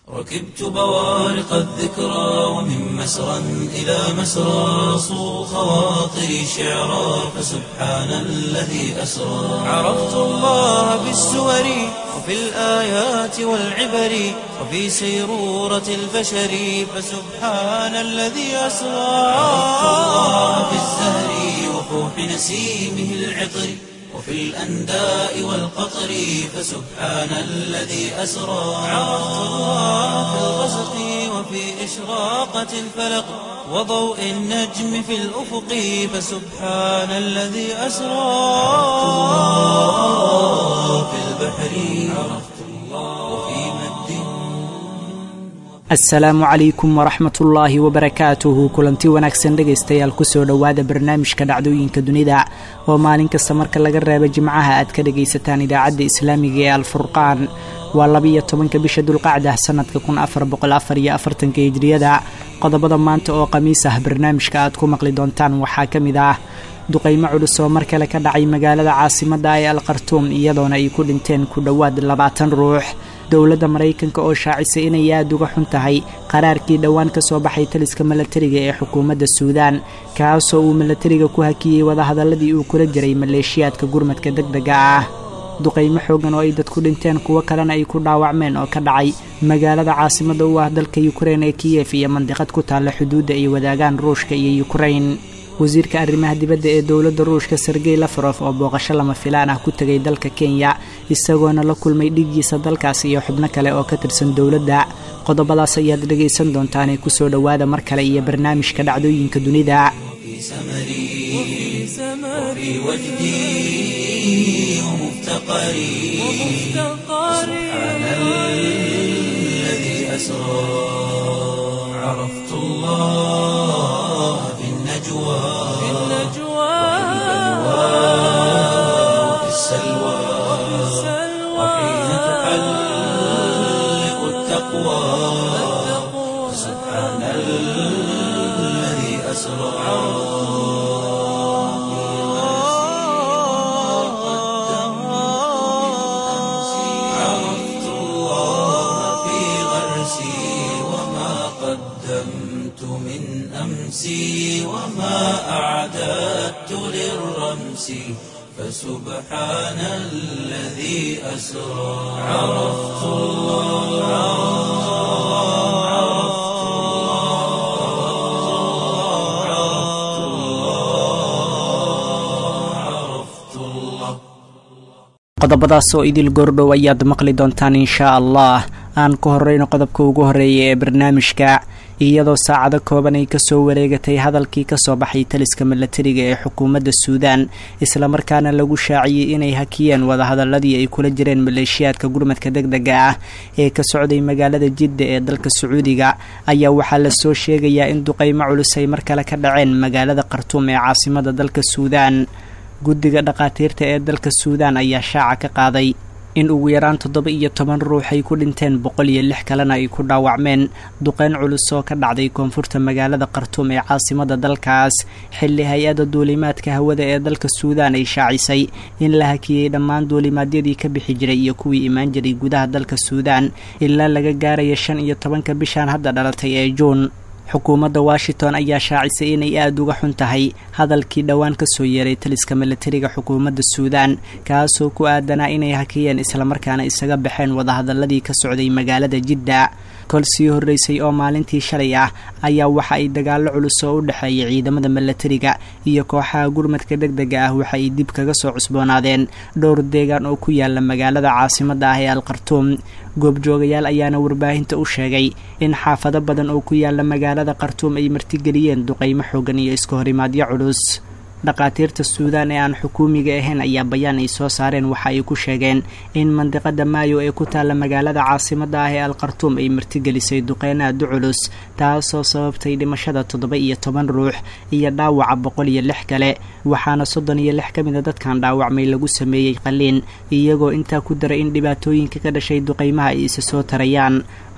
ركبت بوارق الذكرى ومن مسرى إلى مسرى صو خواطري شعرا فسبحان الذي أسرى عرفت الله بالسور وفي الآيات والعبر وفي سيرورة البشر فسبحان الذي أسرى عرفت الله بالزهر وفوح نسيمه العطر وفي الأنداء والقطر فسبحان الذي أسرى عرفت الله في الغسق وفي إشراقة الفلق وضوء النجم في الأفق فسبحان الذي أسرى في البحر عرفت الله وفي مد asalaamu calaykum waraxmat ullaahi wabarakaatuhu kulanti wanaagsan dhegaystayaal kusoo dhowaada barnaamijka dhacdooyinka dunida oo maalin kasta marka laga reebo jimcaha aad ka dhagaysataan idaacadda islaamiga ee alfurqaan waa labiyo tobanka bisha dulqacda sanadka kun afar boqol afar iyo afartanka hijriyada qodobada maanta oo khamiis ah barnaamijka aad ku maqli doontaan waxaa ka mid ah duqaymo culus oo mar kale ka dhacay magaalada caasimadda ee alkhartuum iyadoona ay ku dhinteen ku dhowaad labaatan ruux dowladda maraykanka oo shaacisay inay aada uga xun tahay qaraarkii dhowaan ka soo baxay taliska milatariga ee xukuumadda suudaan kaasoo uu milatariga ku hakiyey wadahadaladii uu kula jiray maleeshiyaadka gurmadka deg dega ah duqaymo xoogan oo ay dadku dhinteen kuwo kalena ay ku dhaawacmeen oo ka dhacay magaalada caasimadda u ah dalka yukrain ee kiyef iyo mandiqad ku taalla xuduudda ay wadaagaan ruushka iyo yukrain wasiirka arrimaha dibadda ee dowladda ruushka sergey lafarof oo booqasho lama filaan ah ku tegay dalka kenya isagoona la kulmay dhiiggiisa dalkaas iyo xubno kale oo ka tirsan dowladda qodobadaas ayaad dhegaysan doontaanee kusoo dhowaada mar kale iyo barnaamijka dhacdooyinka dunida في سمري وفي وجدي ومفتقري سبحان الذي أسرى عرفت الله في النجوى وفي السلوى وحين تحلق التقوى سبحان الذي أسرى عرفت الله في غرسي وما قدمت من أمسي وما أعددت للرمس فسبحان الذي أسرى عرفت الله عرفت الله عرفت الله qodobadaas oo idil goordhow ayaad maqli doontaan inshaa allah aan ku horeyno qodobka ugu horeeya ee barnaamijka iyadoo saacado kooban ay kasoo wareegatay hadalkii kasoo baxay taliska milatariga ee xukuumadda suudaan islamarkaana lagu shaaciyey inay hakiyeen wadahadaladii ay kula jireen maleeshiyaadka gurmadka deg dega ah ee ka socday magaalada jidda ee dalka sacuudiga ayaa waxaa lasoo sheegayaa in duqaymo culus ay mar kale ka dhaceen magaalada khartuum ee caasimada dalka suudaan guddiga dhakhaatiirta ee dalka suudaan ayaa shaaca ka qaaday in ugu yaraan toddoba iyo toban ruux ay ku dhinteen boqol iyo lix kalena ay ku dhaawacmeen duqeyn culus oo ka dhacday koonfurta magaalada khartuum ee caasimada dalkaas xilli hay-adda duulimaadka hawada ee dalka suudaan ay shaacisay in la hakiyey dhammaan duulimaadyadii ka bixi jiray iyo kuwii imaan jiray gudaha dalka suudaan ilaa laga gaaraya shan iyo tobanka bishaan hadda dhalatay ee juun xukuumadda washington ayaa shaacisay inay aada uga xun tahay hadalkii dhowaan kasoo yeeray taliska milatariga xukuumadda suudaan kaasoo ku aadanaa inay hakiyeen islamarkaana isaga baxeen wadahadaladii ka socday magaalada jidda kol sii horreysay oo maalintii shalay ah ayaa waxa ay dagaallo culus oo u dhexeeya ciidamada milatariga iyo kooxaha gurmadka deg dega ah waxa ay dib kaga soo cusboonaadeen dhowr deegaan oo ku yaala magaalada caasimadda ah ee alkhartuum goobjoogayaal ayaana warbaahinta u sheegay in xaafado badan oo ku yaala magaalada khartuum ay martigeliyeen duqaymo xoogan iyo iska horimaadyo culus dhakhaatiirta suudaan ee aan xukuumiga ahayn ayaa bayaan ay soo saareen waxa ay ku sheegeen in mandiqada maayo ee ku taalla magaalada caasimadda ah ee alkhartuum ay martigelisay duqeyn aada u culus taasoo sababtay dhimashada toddoba iyo toban ruux iyo dhaawaca boqol iyo lix kale waxaana soddon iyo lix ka mida dadkan dhaawacmay lagu sameeyey qaliin iyagoo intaa ku daray in dhibaatooyinka ka dhashay duqaymaha ay isa soo tarayaan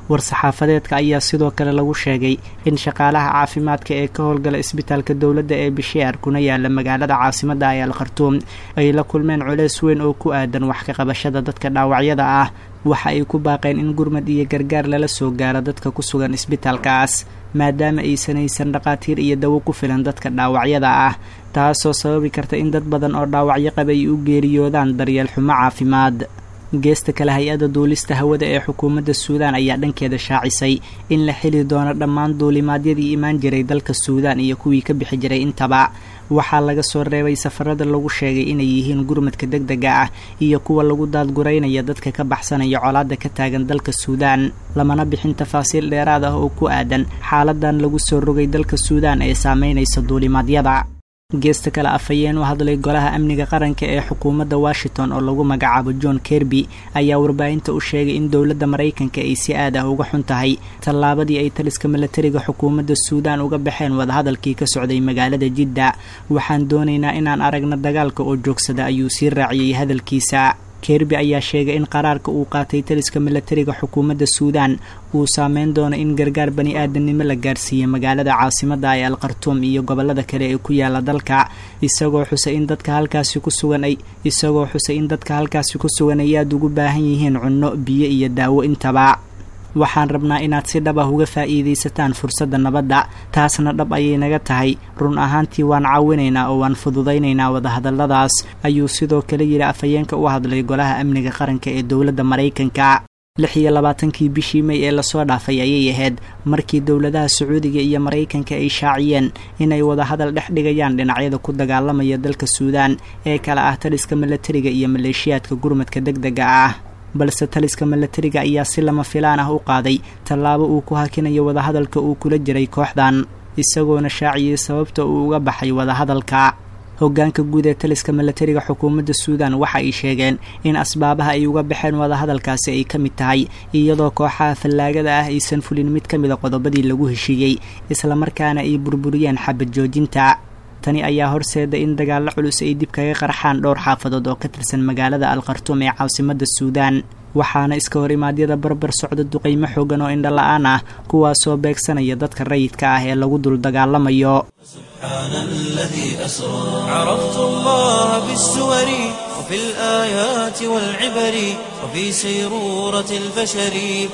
war-saxaafadeedka ayaa sidoo kale lagu sheegay in shaqaalaha caafimaadka ee ka howlgala isbitaalka dowladda ee bisheer kuna yaala magaalada caasimadda ee al khartuum ay la kulmeen culeys weyn oo ku aadan wax ka qabashada dadka dhaawacyada ah waxa ay ku baaqeen in gurmad iyo gargaar lala soo gaaro dadka ku sugan isbitaalkaas maadaama aysan haysan dhaqaatiir iyo dawo ku filan dadka dhaawacyada ah taasoo sababi karta in dad badan oo dhaawacyo qaba ay u geeriyoodaan daryeel xumo caafimaad geesta kale hay-adda duulista hawada ee xukuumadda suudaan ayaa dhankeeda shaacisay in la xili doono dhammaan duulimaadyadii imaan jiray dalka suudaan iyo kuwii ka bixi jiray intaba waxaa laga soo reebay safarada lagu sheegay inay yihiin gurmadka deg dega ah iyo kuwa lagu daadguraynaya dadka ka baxsanaya colaadda ka taagan dalka suudaan lamana bixin tafaasiil dheeraad ah oo ku aadan xaaladan lagu soo rogay dalka suudaan ee saameynaysa duulimaadyada geesta kale afhayeen u hadlay golaha amniga qaranka ee xukuumadda washington oo lagu magacaabo john kerby ayaa warbaahinta u sheegay in dowladda maraykanka ay si aad ah uga xun tahay tallaabadii ay taliska milatariga xukuumadda suudaan uga baxeen wadahadalkii ka socday magaalada jidda waxaan doonaynaa inaan aragno dagaalka oo joogsada ayuu sii raaciyey hadalkiisa kerby ayaa sheegay in qaraarka uu qaatay taliska milatariga xukuumadda suudaan uu saameyn doono in gargaar bani aadamnimo la gaarsiiyey magaalada caasimadda ee al khartuum iyo gobollada kale ee ku yaala dalka isagoo xusay in dadka halkaasi ku sugan ay isagoo xusay in dadka halkaasi ku sugan ay aada ugu baahan yihiin cunno biyo iyo daawo intaba waxaan rabnaa inaad si dhab ah uga faa'iidaysataan fursadda nabadda taasna dhab ayay naga tahay run ahaantii waan caawinaynaa oo waan fududaynaynaa wadahadalladaas ayuu sidoo kale yidhi afhayeenka u hadlay golaha amniga qaranka ee dowladda maraykanka lix iyo labaatankii bishii may ee lasoo dhaafay ayay ahayd markii dowladaha sacuudiga iyo maraykanka ay shaaciyeen inay wadahadal dhex dhigayaan dhinacyada ku dagaalamaya dalka suudaan ee kale ah taliska milatariga iyo maleeshiyaadka gurmadka deg dega ah balse taliska milatariga ayaa si lama filaan ah u qaaday tallaabo uu ku hakinayo wadahadalka uu kula jiray kooxdan isagoona shaaciyey sababta uu uga baxay wadahadalka hoggaanka guud ee taliska milatariga xukuumadda suudaan waxa ay sheegeen in asbaabaha ay uga baxeen wadahadalkaasi ay ka mid tahay iyadoo kooxaha fallaagada ah aysan fulin mid ka mid a qodobadii lagu heshiiyey islamarkaana ay burburiyeen xabad joojinta tani ayaa horseeda in dagaallo culus ay dib kaga qarxaan dhowr xaafadood oo ka tirsan magaalada al khartuum ee caasimadda suudaan waxaana iska hor imaadyada barbar socda duqaymo xoogan oo indho la-aan ah kuwaasoo beegsanaya dadka rayidka ah ee lagu dul dagaalamayo سبحان الذي أسرى عرفت الله بالسور وفي الآيات والعبر وفي سيرورة البشر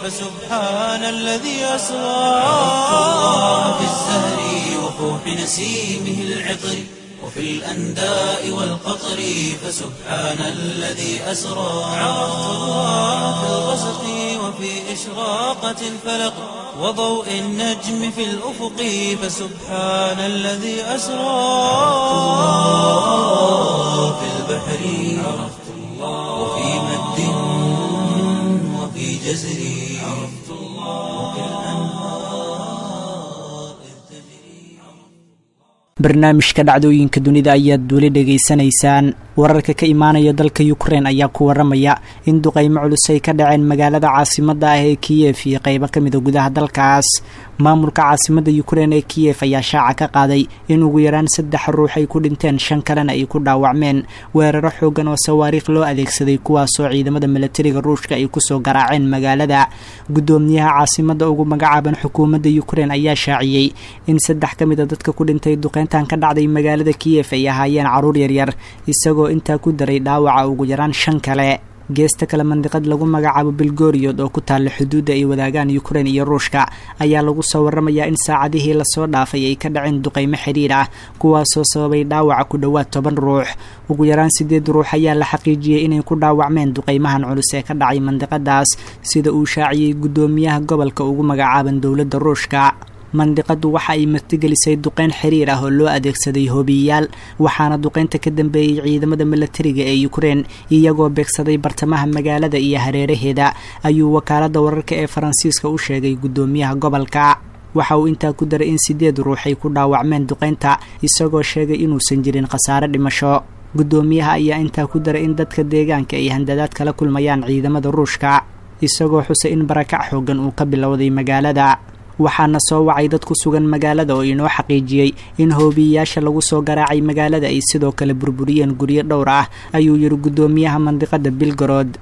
فسبحان الذي أسرى عرفت الله بالزهر وفوح نسيمه العطر وفي الأنداء والقطر فسبحان الذي أسرى عرفت الله في الغسق وفي إشراقة الفلق وضوء النجم في الأفق فسبحان الذي أسرى في البحر عرفت الله وفي مد وفي جزر عرفت الله وفي الأنهار إذ تجري barnaamijka dhacdooyinka dunida ayaad weli dhegaysanaysaan wararka ka imaanaya dalka ukrein ayaa ku waramaya in duqaymo culus ay ka dhaceen magaalada caasimadda ah ee kiyef iyo qeybo ka mida gudaha dalkaas maamulka caasimadda ukrein ee kiyef ayaa shaaca ka qaaday in ugu yaraan saddex ruux ay ku dhinteen shan kalena ay ku dhaawacmeen weeraro xoogan oo sawaariikh loo adeegsaday kuwaasoo ciidamada milatariga ruushka ay kusoo garaaceen magaalada guddoomiyaha caasimadda ugu magacaaban xukuumadda ukrein ayaa shaaciyey in saddex ka mida dadka ku dhintay duqeyntan ka dhacday magaalada kiyef ay ahaayeen caruur yaryar isagoo intaa ku daray dhaawaca ugu yaraan shan kale geesta kale mandiqad lagu magacaabo bilgoriyod oo ku taalla xuduudda ay wadaagaan ukrein iyo ruushka ayaa lagu soo waramayaa in saacadihii lasoo dhaafay ay ka dhaceen duqaymo xidhiir ah kuwaasoo sababay dhaawaca ku dhowaad toban ruux ugu yaraan sideed ruux ayaa la xaqiijiyey inay ku dhaawacmeen duqaymahan culus ee ka dhacay mandiqadaas sida uu shaaciyey guddoomiyaha gobolka ugu magacaaban dowladda ruushka mandiqadu waxa ay martigelisay duqeyn xiriir ah oo loo adeegsaday hoobiyayaal waxaana duqeynta ka dambeeyey ciidamada milatariga ee ukrein iyagoo beegsaday bartamaha magaalada iyo hareeraheeda ayuu wakaaladda wararka ee faransiiska u sheegay guddoomiyaha gobolka waxa uu intaa ku daray in sideed ruux ay ku dhaawacmeen duqeynta isagoo sheegay inuusan jirin khasaare dhimasho guddoomiyaha ayaa intaa ku daray in dadka deegaanka ay handadaad kala kulmayaan ciidamada ruushka isagoo xusay in barakac xoogan uu ka bilowday magaalada waxaana soo wacay dad ku sugan magaalada oo inoo xaqiijiyey in hoobiyayaasha lagu soo garaacay magaalada ay sidoo kale burburiyeen guryo dhowr ah ayuu yidhi guddoomiyaha mandiqada bilgarod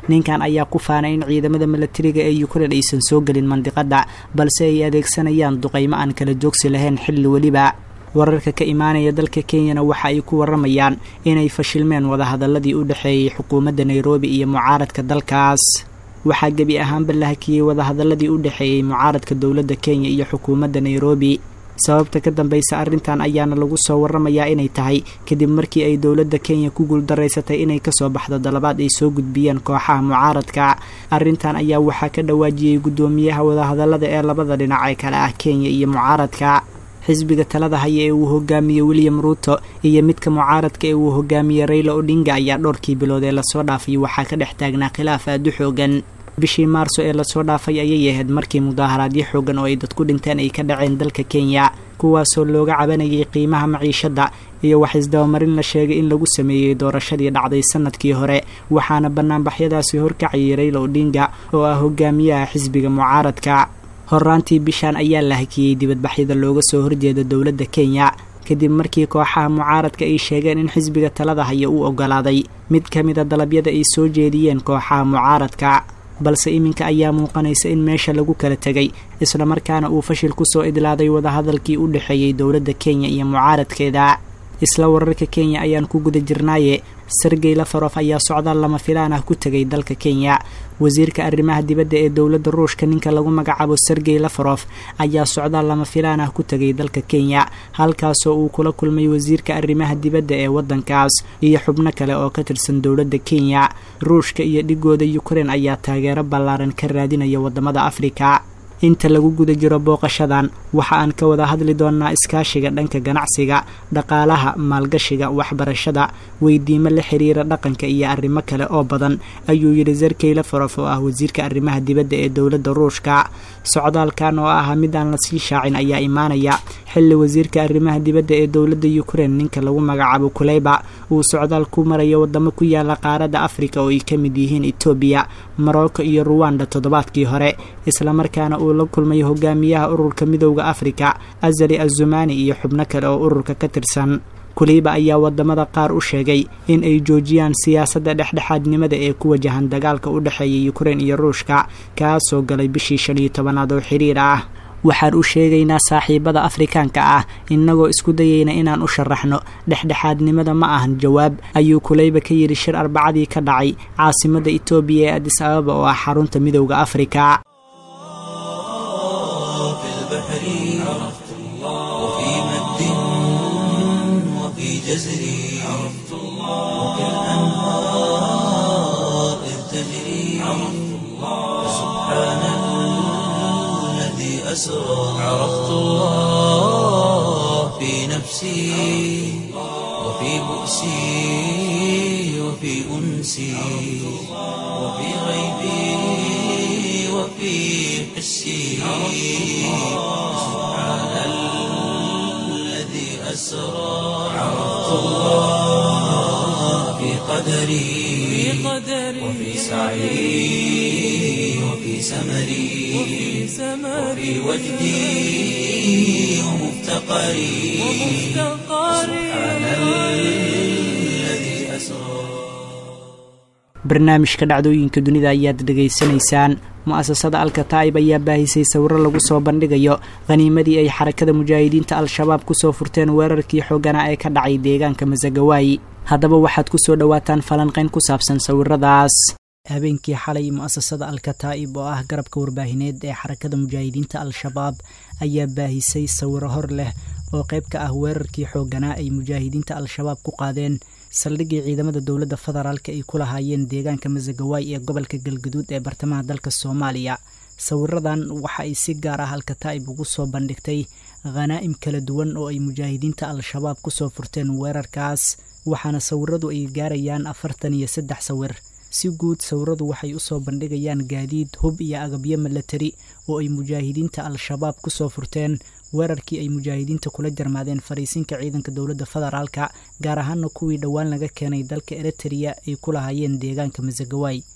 ninkan ayaa ku faanay in ciidamada milatariga ee ukrein aysan soo gelin mandiqadda balse ay adeegsanayaan duqaymo aan kala joogsi lahayn xilli weliba wararka ka imaanaya dalka kenyana waxa ay ku waramayaan inay fashilmeen wadahadaladii u dhexeeyey xukuumadda nairobi iyo mucaaradka dalkaas waxaa gebi ahaanba la hakiyey wadahadaladii u dhexeeyey mucaaradka dowladda kenya iyo xukuumadda nairobi sababta ka dambaysa arrintan ayaana lagu soo waramayaa inay tahay kadib markii ay dowladda kenya ku guuldaraysatay inay kasoo baxdo dalabaad ay soo gudbiyeen kooxaha mucaaradka arrintan ayaa waxaa ka dhawaajiyey guddoomiyaha wadahadalada ee labada dhinac ee kale ah kenya iyo mucaaradka xisbiga talada haya ee uu hogaamiyey william ruuto iyo midka mucaaradka ee uu hogaamiyey rayla odhinga ayaa dhowrkii bilood ee lasoo dhaafay waxaa ka dhex taagnaa khilaaf aada u xoogan bishii maarso ee lasoo dhaafay ayay ahayd markii mudaaharaadyo xoogan oo ay dadku dhinteen ay ka dhaceen dalka kenya kuwaasoo looga cabanayay qiimaha maciishadda iyo wax isdabamarin la sheegay in lagu sameeyey doorashadii dhacday sanadkii hore waxaana banaanbaxyadaasi horkacayay rayla odhinga oo ah hogaamiyaha xisbiga mucaaradka horaantii bishaan ayaa la hakiyey dibadbaxyada looga soo horjeeda dowladda kenya kadib markii kooxaha mucaaradka ay sheegeen in xisbiga talada haya uu ogolaaday mid ka mida dalabyada ay soo jeediyeen kooxaha mucaaradka balse iminka ayaa muuqanaysa in meesha lagu kala tegay islamarkaana uu fashil kusoo idlaaday wadahadalkii u dhexeeyey dowladda kenya iyo mucaaradkeeda isla wararka kenya ayaan ku guda jirnaaye sergey lafarof ayaa socdaal lama filaan ah ku tegay dalka kenya wasiirka arrimaha dibadda ee dowladda ruushka ninka lagu magacaabo sergey lafarof ayaa socdaal lama filaan ah ku tegay dalka kenya halkaasoo uu kula kulmay wasiirka arrimaha dibadda ee waddankaas iyo xubno kale oo ka tirsan dowladda kenya ruushka iyo dhigooda ukrein ayaa taageero ballaaran ka raadinaya waddamada afrika inta lagu guda jiro booqashadan waxa aan ka wada hadli doonnaa iskaashiga dhanka ganacsiga dhaqaalaha maalgashiga waxbarashada weydiimo la xiriira dhaqanka iyo arrimo kale oo badan ayuu yidhi serkey lafarof oo ah wasiirka arrimaha dibadda ee dowladda ruushka socdaalkan oo ahaa mid aan lasii shaacin ayaa imaanaya xilli wasiirka arrimaha dibadda ee dowladda ukrein ninka lagu magacaabo kuleyba uu socdaal ku marayo waddamo ku yaala qaaradda afrika oo ay ka mid yihiin etoobiya morocco iyo ruwanda toddobaadkii hore islamarkaana uu la kulmay hogaamiyaha ururka midowda afrika azali azumani iyo xubno kale oo ururka ka tirsan kuliiba ayaa wadamada qaar u sheegay in ay joojiyaan siyaasadda dhexdhexaadnimada ee ku wajahan dagaalka u dhexeeya ukrein iyo ruushka kaasoo galay bishii shan iyo tobanaad oo xiriir ah waxaan u sheegaynaa saaxiibada afrikaanka ah innagoo isku dayayna inaan u sharaxno dhexdhexaadnimada ma ahan jawaab ayuu kuleyba ka yidhi shir arbacadii ka dhacay caasimadda etoobiya ee adis ababa oo ah xarunta midowda afrika جزري عرفت الله وكالأنهار إذ تجري عرفت الله سبحان الذي أسرى عرفت الله في نفسي وفي بؤسي وفي أنسي وفي غيبي وفي حسي سبحان الذي أسرى عرفت الله في قدري وفي سعي وفي سمري وفي وجدي ومفتقري سبحان الذي أسرى barnaamijka dhacdooyinka dunida ayaad dhegaysanaysaan mu-asasada alkataa'ib ayaa baahisay sawiro lagu soo bandhigayo khaniimadii ay xarakada mujaahidiinta al-shabaab kusoo furteen weerarkii xooganaa ee ka dhacay deegaanka masagawaayi haddaba waxaad kusoo dhowaataan falanqayn ku saabsan sawiradaas habeenkii xalay mu-asasada alkataa'ib oo ah garabka warbaahineed ee xarakada mujaahidiinta al-shabaab ayaa baahisay sawiro hor leh oo qayb ka ah weerarkii xooganaa ay mujaahidiinta al-shabaab ku qaadeen saldhiggii ciidamada dowladda federaalka ay ku lahaayeen deegaanka masagawaay ee gobolka galgaduud ee bartamaha dalka soomaaliya sawiradan waxa ay si gaar ah alkataa'ib ugu soo bandhigtay khanaa'im kala duwan oo ay mujaahidiinta al-shabaab kusoo furteen weerarkaas waxaana sawiradu ay gaarayaan afartan iyo saddex sawir si guud sawiradu waxay usoo bandhigayaan gaadiid hub iyo agabyo milatari oo ay mujaahidiinta al-shabaab kusoo furteen weerarkii ay mujaahidiinta kula jarmaadeen fariisinka ciidanka dowladda federaalka gaar ahaana kuwii dhowaan laga keenay dalka eritrea ay ku lahaayeen deegaanka masagawaay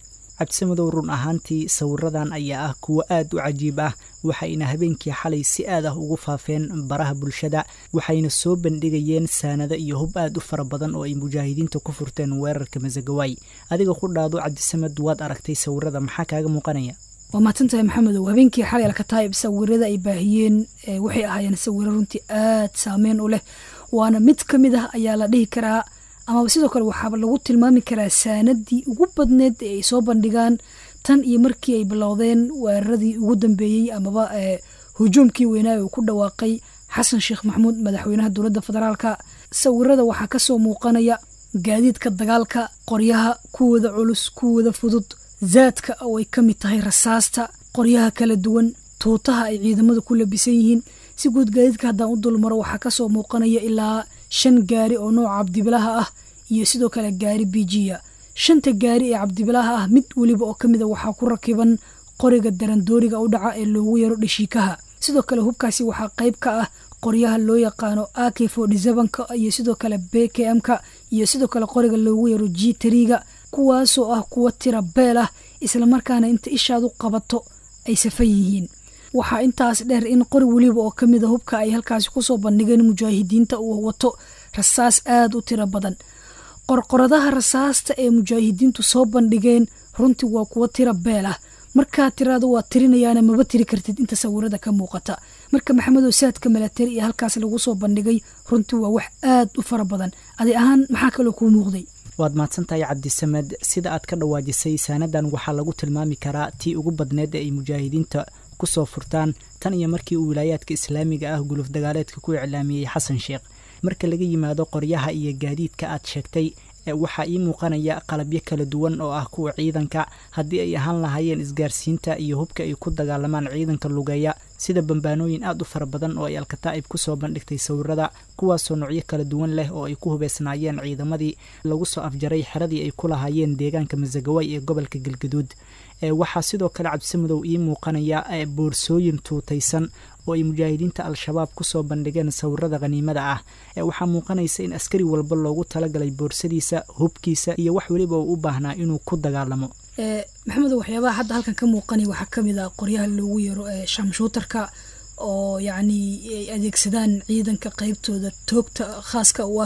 cabdisamedow run ahaantii sawiradan ayaa ah kuwo aad u cajiib ah waxayna habeenkii xalay si aad ah ugu faafeen baraha bulshada waxayna soo bandhigayeen saanado iyo hub aad u fara badan oo ay mujaahidiinta ku furteen weerarka masagawaay adiga ku dhaado cabdisamed waad aragtay sawirada maxaa kaaga muuqanaya waa mahadsantahay maxamedow habeenkii xalay alkataayib sawirada ay baahiyeen waxay ahaayeen sawiro runtii aad saameyn u leh waana mid ka mid ah ayaa la dhihi karaa amaba sidoo kale waxaaba lagu tilmaami karaa saanadii ugu badneed ee ay soo bandhigaan tan iyo markii ay bilowdeen weeraradii ugu dambeeyey amaba hujuumkii weynaa uu ku dhawaaqay xasan sheekh maxamuud madaxweynaha dowladda federaalka sawirada waxaa kasoo muuqanaya gaadiidka dagaalka qoryaha kuwooda culus kuwooda fudud zaadka oo ay ka mid tahay rasaasta qoryaha kala duwan tuutaha ay ciidamada ku labisan yihiin si guud gaadiidka haddaan u dulmaro waxaa kasoo muuqanaya ilaa shan gaari oo nooca cabdibilaha ah iyo sidoo kale gaari bijiya shanta gaari ee cabdibilaha ah mid weliba oo kamid a waxaa ku rakiban qoriga darandooriga u dhaca ee loogu yaro dhashiikaha sidoo kale hubkaasi waxaa qayb ka ah qoryaha loo yaqaano ak ka iyo sidoo kale b k m-ka iyo sidoo kale qoriga loogu yaro g triga kuwaasoo ah kuwa tira beel ah islamarkaana inta ishaad u qabato ay safan yihiin waxaa intaas dheer in qori weliba oo kamid a hubka ay halkaasi kusoo bandhigeen mujaahidiinta uu wato rasaas aada u tiro badan qorqoradaha rasaasta ee mujaahidiintu soo bandhigeen runtii waa kuwo tira beel ah markaa tiraada waa tirinayaana maba tiri kartid inta sawirada ka muuqata marka maxamedow saadka milatari iyo halkaas lagu soo bandhigay runtii waa wax aad u fara badan adi ahaan maxaa kaloo kuu muuqday waad mahadsantahay cabdisamed sida aad ka dhawaajisay saanadan waxaa lagu tilmaami karaa tii ugu badneed ee ay mujaahidiinta kusoo furtaan tan iyo markii uu wilaayaadka islaamiga ah guluf dagaaleedka ku iclaamiyey xasan sheekh marka laga yimaado qoryaha iyo gaadiidka aad sheegtay waxaa ii muuqanaya qalabyo kala duwan oo ah kuwa ciidanka haddii ay ahaan lahaayeen isgaarsiinta iyo hubka ay ku dagaalamaan ciidanka lugeeya sida bambaanooyin aad u fara badan oo ay alkataa'ib kusoo bandhigtay sawirada kuwaasoo noocyo kala duwan leh oo ay ku hubeysnaayeen ciidamadii lagu soo afjaray xeradii ay ku lahaayeen deegaanka masagawaay ee gobolka galgaduud waxaa sidoo kale cabdisamudow ii muuqanaya boorsooyin tuutaysan oo ay mujaahidiinta al-shabaab kusoo bandhigeen sawirada khaniimada ah waxaa muuqanaysa in askari walba loogu talagalay boorsadiisa hubkiisa iyo wax weliba uu u baahnaa inuu ku dagaalamo maxamedo waxyaabaha hadda halkan ka muuqanay waxaa kamid ah qoryaha loogu yaro shamshuutarka oo yacni ay adeegsadaan ciidanka qeybtooda toogta khaaska u ah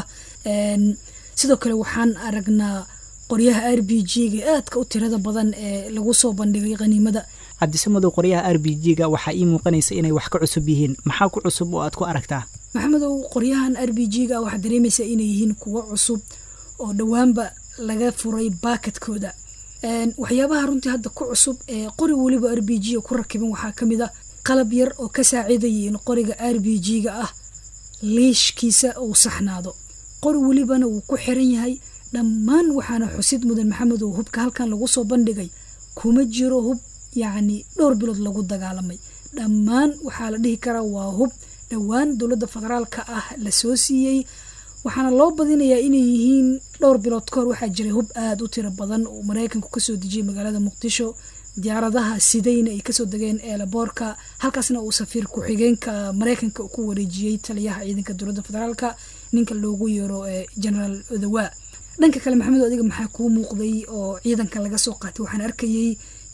sidoo kale waxaan aragnaa qoryaha r b g-ga aadka u tirada badan ee lagu soo bandhigay khaniimada cabdisamedow qoryaha r b g-ga waxaa ii muuqanaysa inay wax ka cusub yihiin maxaa ku cusub oo aad ku aragtaa maxamedow qoryahan r b g-ga waxaad dareemaysaa inay yihiin kuwo cusub oo dhowaanba laga furay baakadkooda waxyaabaha runtii hadda ku cusub ee qori weliba r b g ku rakiban waxaa kamid a qalab yar oo ka saacidaya in qoriga r b g-ga ah liishkiisa uu saxnaado qori welibana wuu ku xiran yahay dhammaan waxaana xusid mudan maxamed oo hubka halkan lagu soo bandhigay kuma jiro hub yacni dhowr bilood lagu dagaalamay dhammaan waxaa la dhihi karaa waa hub dhowaan dowladda federaalka ah lasoo siiyey waxaana loo badinayaa inay yihiin dhowr bilood kahor waxaa jiray hub aada u tiro badan oo maraykanku kasoo dejiyay magaalada muqdisho diyaaradaha sidayna ay kasoo degeen eelaboorka halkaasna uu safiir ku-xigeenka maraykanka ku wareejiyey taliyaha ciidanka dowladda federaalka ninka loogu yeero generaal odawaa dhanka kale maxamed adiga maxaa kuu muuqday oo ciidanka laga soo qaatay waxaan arkayey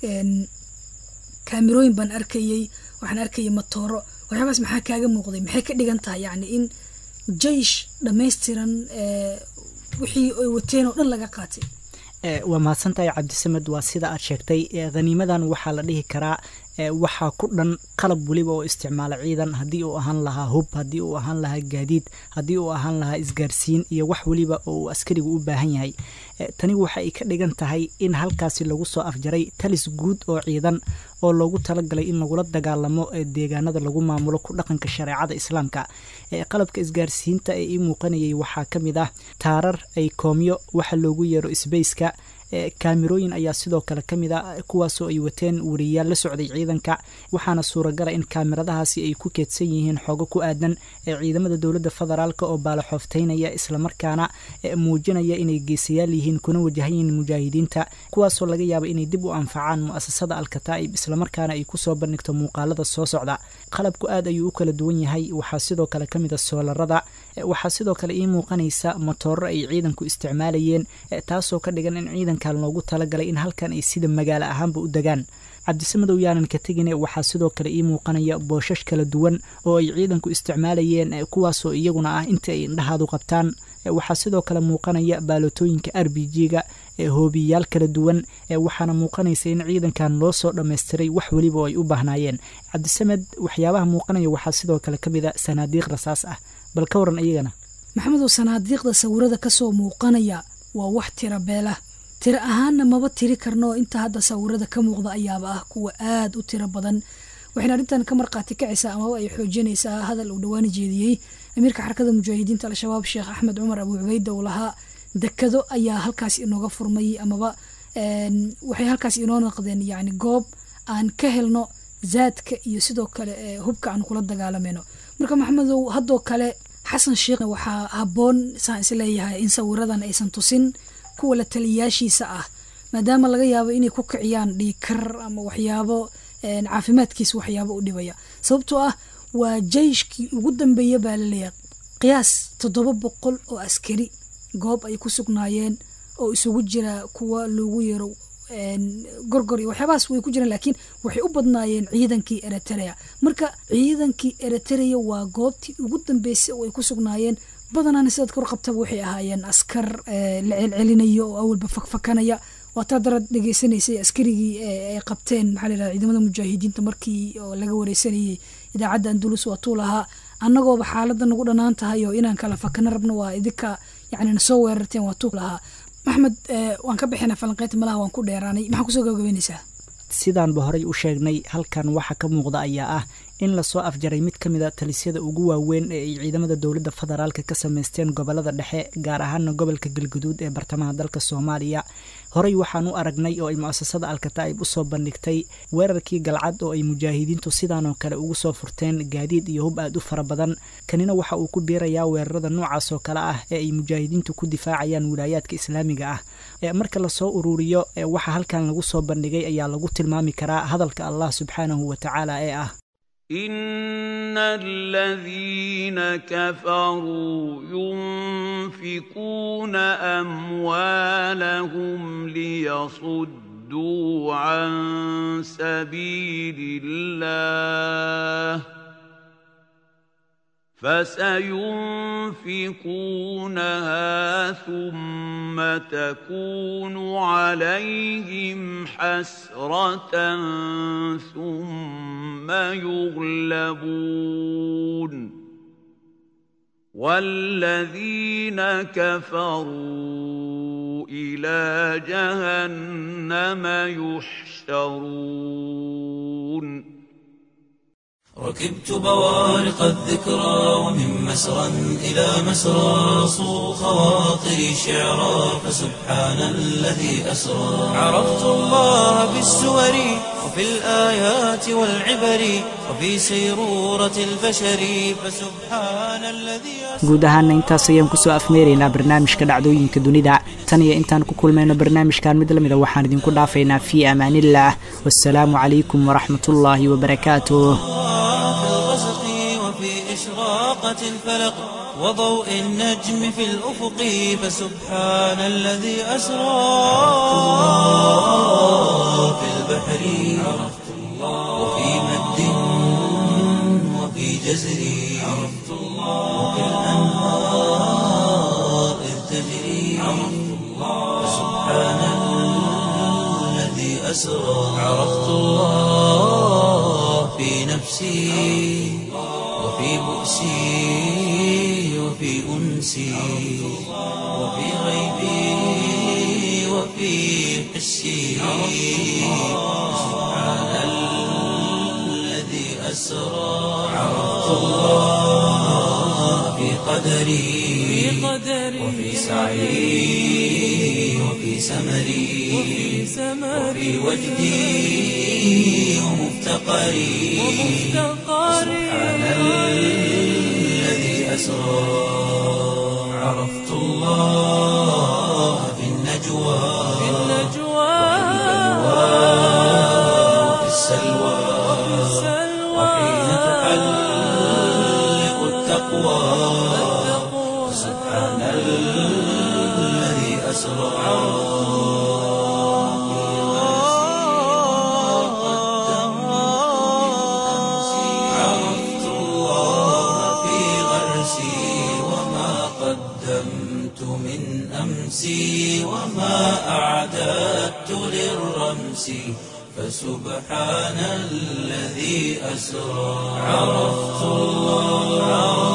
kaamirooyin baan arkayey waxaan arkayay matooro waxyaabaas maxaa kaaga muuqday maxay ka dhigan tahay yacni in jeish dhammaystiran wixii ay wateen oo dhan laga qaatay waa mahadsantahay cabdisamed waa sida aad sheegtay khaniimadan waxaa la dhihi karaa waxaa ku dhan qalab weliba oo isticmaala ciidan haddii uu ahaan lahaa hub haddii uu ahaan lahaa gaadiid haddii uu ahaan lahaa isgaarsiin iyo wax weliba oo uu askarigu u baahan yahay tani waxa ay ka dhigan tahay in halkaasi lagu soo afjaray talis guud oo ciidan oo loogu talagalay in lagula dagaalamo deegaanada lagu maamulo ku dhaqanka shareecada islaamka qalabka isgaarsiinta ee ii muuqanayay waxaa ka mid ah taarar ay koomyo waxa loogu yeero sbaceka kaamirooyin ayaa sidoo kale ka mid a kuwaasoo ay wateen wariyaal la socday ciidanka waxaana suuragala in kaamiradahaasi ay ku keedsan yihiin xoogo ku aadan ee ciidamada dowladda federaalk oo baalaxoofteynaya islamarkaana muujinaya inay geesayaal yihiin kuna wajahan yihiin mujaahidiinta kuwaasoo laga yaaba inay dib u anfacaan mu'asasada alkataa'ib islamarkaana ay kusoo bandhigto muuqaalada soo socda qalabku aad ayuu u kala duwan yahay waxaa sidoo kale ka mid a soolarada waxaa sidoo kale ii muuqanaysa motooro ay ciidanku isticmaalayeen taasoo ka dhigan in ciidankan loogu talagalay in halkan ay sida magaalo ahaanba u degaan cabdisamadow yaanan ka tegine waxaa sidoo kale ii muuqanaya booshash kala duwan oo ay ciidanku isticmaalayeen kuwaasoo iyaguna ah inta ay indhahaadu qabtaan waxaa sidoo kale muuqanaya baalotooyinka r b g-ga hoobiyayaal kala duwan waxaana muuqanaysa in ciidankan loo soo dhammaystiray wax weliba oo ay u baahnaayeen cabdisamed waxyaabaha muuqanaya waxaa sidoo kale ka mid a sanaadiiq rasaas ah bal ka waran iyagana maxamedow sanaadiiqda sawirada kasoo muuqanaya waa wax tira beela tiro ahaanna maba tiri karno inta hadda sawirada ka muuqda ayaaba ah kuwa aada u tiro badan waxayna arrintan ka markhaati kacaysaa amaba ay xoojinaysaa hadal uu dhawaani jeediyey amiirka xarakada mujaahidiinta al-shabaab sheekh axmed cumar abu cubayda uu lahaa dekado ayaa halkaas inooga furmay amaba waxay halkaas inoo noqdeen yani goob aan ka helno zaadka iyo sidoo kale hubka aan kula dagaalamayno marka maxamedow haddoo kale xasan sheekh waxaa habboon saan isleeyahay in sawiradan aysan tusin kuwa la taliyayaashiisa ah maadaama laga yaabo inay ku kiciyaan dhiikar ama waxyaabo caafimaadkiisa waxyaabo u dhibaya sababtoo ah waa jeyshkii ugu dambeeya baa laleeyahay qiyaas toddoba boqol oo askari goob ay ku sugnaayeen oo isugu jira kuwa loogu yeero gorgor iyo waxyaabahaas way ku jiraan laakiin waxay u badnaayeen ciidankii eritrea marka ciidankii eritrea waa goobtii ugu dambeysay oo ay ku sugnaayeen badanaana sidaad kor qabtaba waxay ahaayeen askar la celcelinaya oo awalba fakfakanaya waataa darad dhegeysanaysay askarigii ay qabteen maxaa la yidhahda ciidamada mujaahidiinta markii oo laga wareysanayay idaacadda andulus waa tuu lahaa annagooba xaaladda nagu dhanaan tahay oo inaan kala fakano rabno waa idinka yacni nasoo weerarteen waa tuu lahaa maxmed waan ka bixina falanqeynta malaha waan ku dheeraanay maxaa kusoo gabagabeynaysaa sidaanba horey u sheegnay halkan waxa ka muuqda ayaa ah in lasoo afjaray mid ka mid a talisyada ugu waaweyn ee ay ciidamada dowladda federaalka ka sameysteen gobolada dhexe gaar ahaana gobolka galguduud ee bartamaha dalka soomaaliya horey waxaan u aragnay oo ay mu-asasada alkataa'ib usoo bandhigtay weerarkii galcad oo ay mujaahidiintu sidaanoo kale ugu soo furteen gaadiid iyo hub aad u fara badan kanina waxa uu ku biirayaa weerarada noocaas oo kale ah ee ay mujaahidiintu ku difaacayaan wilaayaadka islaamiga ah marka lasoo ururiyo waxa halkan lagu soo bandhigay ayaa lagu tilmaami karaa hadalka allah subxaanahu wa tacaala ee ah ان الذين كفروا ينفقون اموالهم ليصدوا عن سبيل الله فسينفقونها ثم تكون عليهم حسرة ثم يغلبون والذين كفروا إلى جهنم يحشرون ركبت بوارق الذكرى ومن مسرى إلى مسرى صو خواطري شعرا فسبحان الذي أسرى عرفت الله بالسور وفي الآيات والعبر وفي سيرورة البشر فسبحان الذي guud ahaana intaas ayaan kusoo afmeeraynaa barnaamijka dhacdooyinka dunida tan iyo intaan ku kulmayno barnaamijkan mid lamida waxaan idinku dhaafaynaa fii amaaniillah wasalaamu calaykum waraxmatullaahi wabarakaatuh في الغسق وفي إشراقة الفلق وضوء النجم في الأفق فسبحان الذي أسرى في البحر عرفت الله وفي مد وفي جزر عرفت الله وفي الأنهار إذ تجري عرفت الله فسبحان الذي أسرى عرفت الله في نفسي وفي بؤسي وفي أنسي وفي غيبي وفي حسي سبحان الذي أسرى عرفت الله في قدري وفي سعي وفي سمري وفي وجدي ومفتقري سبحان الذي أسرى عرفت الله في النجوى وفي السلوى وحين تحلق التقوى أمسي وما أعددت للرمس فسبحان الذي أسرى عرفت الله